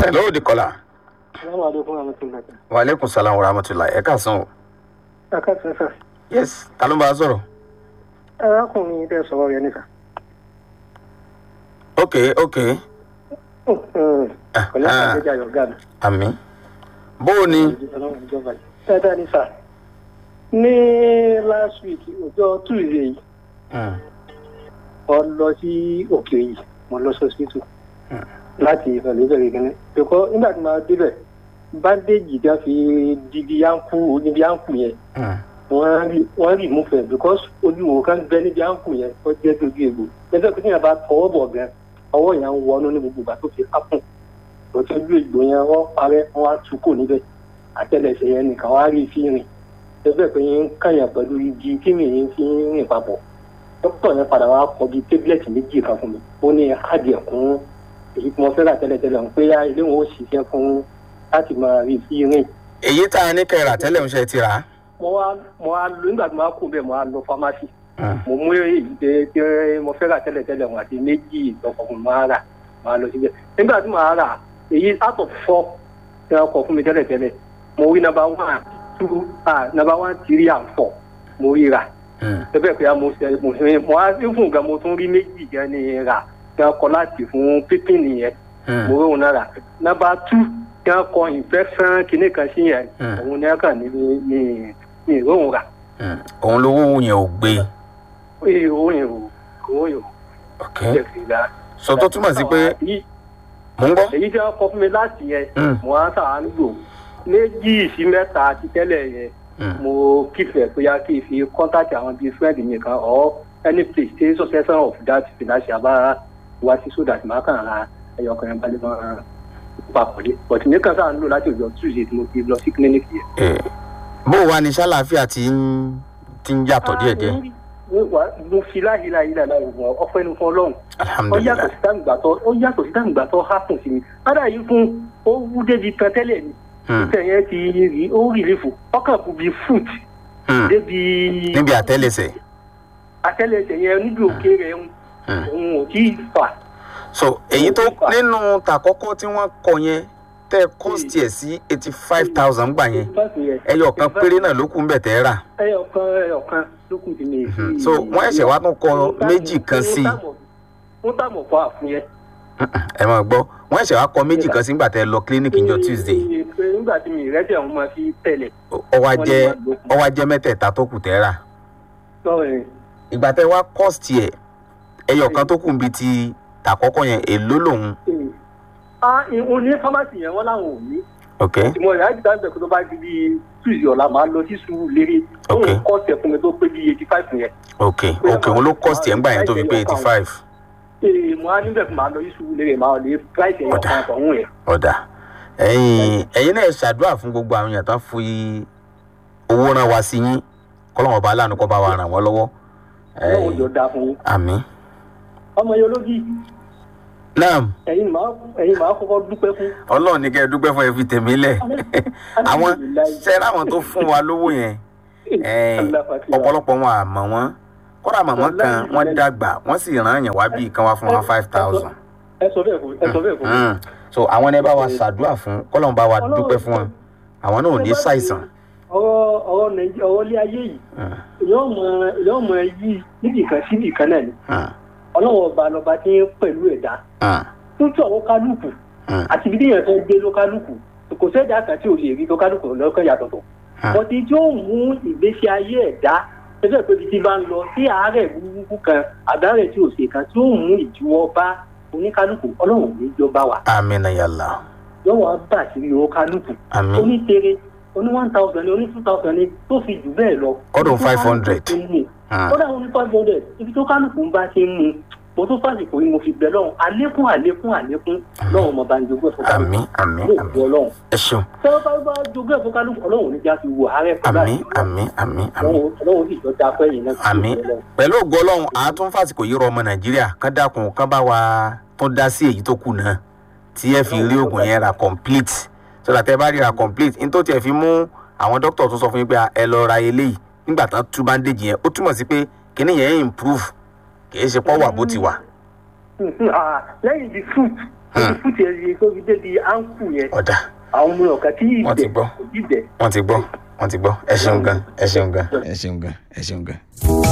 hello the caller. Assalamu alaikum warahmatullahi. wa aleykum salaam wa rahmatulah ẹ káàsán o. Aka sẹ́sà. yes ta ló ń bá a sọ̀rọ̀. Arákùnrin tẹ sọ̀rọ̀ yẹn nìkan. ok ok Pẹ̀lú àgbẹ̀jà yọ̀gá mi. àmì. bó o ní. Dáadáa ní sà. Ní last week, ọjọ́ Tuesday yìí, Mm, mo lọ sí òkè yìí, mo lọ sí hospital láti ìfẹ̀lẹ́ ìbẹ̀rẹ̀ gẹ́gẹ́. Bẹ̀kọ́ nígbà tí màá débẹ̀, bandage dá fi dìbí áńkù níbi áńkù yẹn. mm, wọ́n rí wọ́n rí mú fẹ́ because olúwo kan bẹ níbi àǹkù yẹn tó jẹ́ dojú egbò lẹ́sẹ̀ pé tíyẹn bá tọwọ́ bọ̀ gan ọwọ́ yẹn ń wọnú ní gbogbo ìgbà tó fi ápùn tó tọ́jú egbò yẹn wọ́n parẹ́ wọ́n á tú kò níbẹ̀ àtẹlẹsẹ̀ yẹn nìkan wọ́n á rí fi rìn lẹ́sẹ̀ pé yẹn ń kàyàn pẹ̀lú igi tí mi yẹn fi ń rìn papọ̀ dókítà yẹn padà wá kọ bíi tébílẹ̀tì méjì kan fún mi ó ní káàdì ẹ̀kún èyí tí mo fẹ́ rà tẹ́lẹ̀tẹ́lẹ̀ ń pé ilé wọn ó ṣiṣẹ́ fún láti máa rí fi rìn èyí tá a ní kẹrà tẹ́lẹ̀ ń ṣe ti rà á. mo wá mo wá lọ nígbà tí mo wá kú bẹ́ẹ̀ mo wá lọ fámásì Mm, mo mú èyí tẹ tẹ mo fẹ́ rà tẹ́lẹ̀tẹ́lẹ̀ wọn àti méjì ìtọ́kọ̀ fún mi máa rà máa lọ síbẹ̀ nígbà tí màá rà èyí out of four tí wọ́n kọ fún mi tẹ́lẹ̀tẹ́lẹ̀ mo rí number one two ah number one three and four mo rí rà mm, ẹbẹ̀ pé mo ṣe mo ṣe mo wá sí fún nǹkan mo tún rí méjì gan ni rà tí wọ́n kọ láti fún pípín nìyẹn mm, mo rí òun náà rà number two tí wọ́n kọ infection kìíní kan sí yẹn Mm. òun ní ẹ̀kan ní ní ní ìró rà mm. òun lówó yẹn ò gbé. ee òun yẹn ò òun yẹn ò ok jẹ́ kí n gbà. so tó túmọ̀ sí pé Èyí- mò ń gbọ́. èyí tí wọ́n kọ fún mi láti yẹn Mm, mo á sàánú lò méjì sí mẹ́ta ti tẹ́lẹ̀ yẹn mm, mo kífẹ̀ pé yá kí n fi kọ́ńtàkì àwọn bíi friend mi kan or any place tí successor of that financial bá wá sí so that màá kàn ra ẹyọ kan yẹn balẹ̀ mọ́ papọ̀ dé but mi kàn sáà ń lò láti ọjọ́ tuesday tí mo fi lọ sí clinic yẹn. eh, bó o wá ní sálàáfíà tí ń tí ń yàtọ̀ díẹ̀díẹ̀. mo fi láyìílá yìí lànà òògùn ọpẹ́ ní fún ọlọ́run ó yàtọ̀ alhamdulilayi. sí dáǹgbàtọ́ ó yàtọ̀ sí dáǹgbàtọ́ hápùn sí mi ádà yìí fún ó wú débi kan tẹ́lẹ̀ ni Mm, tẹ̀ yẹn ti rí ó rí lífò ọkàn kù bíi fruit mm. débi níbi àtẹ́lẹsẹ̀. àtẹ́lẹsẹ̀ yẹn níbi òkè rẹ̀ ń Mm. òun ò tí ì fà so èyí tó nínú tàkọ́kọ́ tí wọ́n kọ yẹn tẹ́ kọ́ọ̀sì ẹ̀ sí eighty five thousand gbà yẹn ẹyọ kan péré náà ló kù ń bẹ̀ tẹ́ rà. ẹyọ kan ẹyọ kan ló kù sí mi. Mhm. so wọ́n ẹ̀ṣẹ̀ wá tún kọ méjì kan sí i wọ́n tàmọ̀ fún àfún yẹn. ẹ máa gbọ́ wọ́n ẹ̀ṣẹ̀ wá kọ méjì kan sí nígbà tẹ́ lọ clinic njọ tuesday Pé nígbà tí mi ìrẹ́jẹ̀ wọn máa fi tẹ̀lẹ̀. ọwá jẹ́ ọwá jẹ́ mẹ́tẹ̀ẹ̀ta tó kù tẹ́ rà. lọ́rẹ̀ ìgbà tẹ́ wá kọ́ọ̀sì ẹ̀ ẹyọ kan tó kù ń bi ti tàkọ́kọ́ yẹn èló lòun. ah òun ní fámásì yẹn wọ́n láwọn ò ní. ok ìmọ̀ ìyá ìdá ìbẹ̀kú tó bá di bíi tuesday ọ̀la máa lọ sí sùúrù lérè. Ok. òun kọ́ ọ̀sẹ̀ fún mi tó pé bíi eighty five yẹn. ok ok òun ló kọ́ọ̀sì ẹ̀ ńgbà yẹn tó fi pé eighty five. ee mo á níbẹ̀ kí máa lọ sí sùúrù lérè máa lè price ẹ̀yọ̀ Ọ̀dà. kan àtọ̀hún yẹn. ọ̀dà ẹ̀yin ẹ̀yin náà ṣàdúrà fún gbogbo àwọn èèyàn tó ń fi owó rán wa sí yín kọ́lọ́mọ̀ bá aláàánú kọ́ bá wa ràn wọ́n lọ́wọ́. ọlọ́run jọ dáa fún yín. àmì. ọmọ yẹn ológi náà ẹ̀yin máa ẹ̀yin máa kọ́kọ́ dúpẹ́ fún. ọlọ́run ní kẹ́ ẹ dúpẹ́ fún ẹ fi tèmi lẹ̀ àwọn ṣẹ́ra àwọn tó fún wa lówó yẹn ẹ̀yin, ọ̀pọ̀lọpọ̀ wọn àmọ́ wọn kọ́ra màmá kan wọ́n dàgbà wọ́n sì rán yàn wá bíi kan wá fún wọn five thousand. ẹ sọ bẹ́ẹ̀ fún ẹ sọ bẹ́ẹ̀ fún. Mm. so àwọn ẹni bá wa ṣàdúrà fún kọ́lọ́n bá wa dúpẹ́ fún wọn àwọn náà ò ní ṣàìsàn. ọ̀rọ̀ ọ̀rọ̀ nàìjíríà ọ̀rọ̀ ilé ayé yìí Mm. èèyàn mọ èèyàn mọ yí níbì kan síbì kan náà ni Mm. ọlọ́wọ́ ọba lọba tí ń pẹ̀lú ẹ̀dá Mm. tútù àwọn kálukú Mm. àti ibi téèyàn fẹ́ gbé ló kálukú kò sẹ́dá kan tí ò lè rí tó kálukú lọ́kàn yàtọ̀ tó. Mm. bọ́tí tí ó mú ìgbésí ayé ẹ̀dá ẹgbẹ́ pé ibi tí bá ń lọ sí àárẹ̀ burúkú kan àbárẹ̀ tí ò ṣe kan tí ó mú ìdíwọ́ bá oníkálukú ọlọ́run ní jọba wa amina yàlla yọ̀wọ́ bá sí owó kálukú àmì onítere oní one thousand ní oní two thousand ní tó fi jù bẹ́ẹ̀ lọ. Ọdún 500. kódà oní five hundred ibi tó kálukú ń bá ti ń mu mo tún fàsìkò yìí mo fi bẹ lọ́hùn àlékún àlékún àlékún lọ́hùn mo bá ń jogún ẹ̀fọ́ àmì kálukú àmì yóò àmì bu ọlọ́hun. ẹ ṣeun tẹ́wọ́ bá bá jogún ẹ̀fọ́ kálukú ọlọ́hun níjà fi wo àárẹ̀ fún àmì àmì àmì àmì ọlọ́hun sì jọ da fẹ́yìn náà. àmì pẹ̀lú ògo ọlọ́run àátún fàsìkò yìí rọ ọmọ nàìjíríà kán dákun kán bá wa tó dá sí èyí tó kù náà tí ẹ fi rí oògùn yẹn ra complete so that ẹ bá rí ra complete ní tó tiẹ̀ fi mú àwọn dókítà tó sọ fún yín pé ẹ lọ ra eléyìí nígbà tán tú bandage yẹn ó túmọ̀ sí pé kíní yẹn improve kì í ṣe pọ́ wà bó ti wà. lẹ́yìn the fruit ojú fúti ẹ̀ yẹ kó fi débi áńkù yẹn ọ̀dà àwọn ọmọ ọ̀kà tí Wọ́n ti ìbẹ̀ gbọ́. ìbẹ̀ wọ́n ti gbọ́ wọ́n ti gbọ́ ẹ ṣeun gan ẹ ṣeun gan ẹ ṣeun gan ẹ ṣeun gan.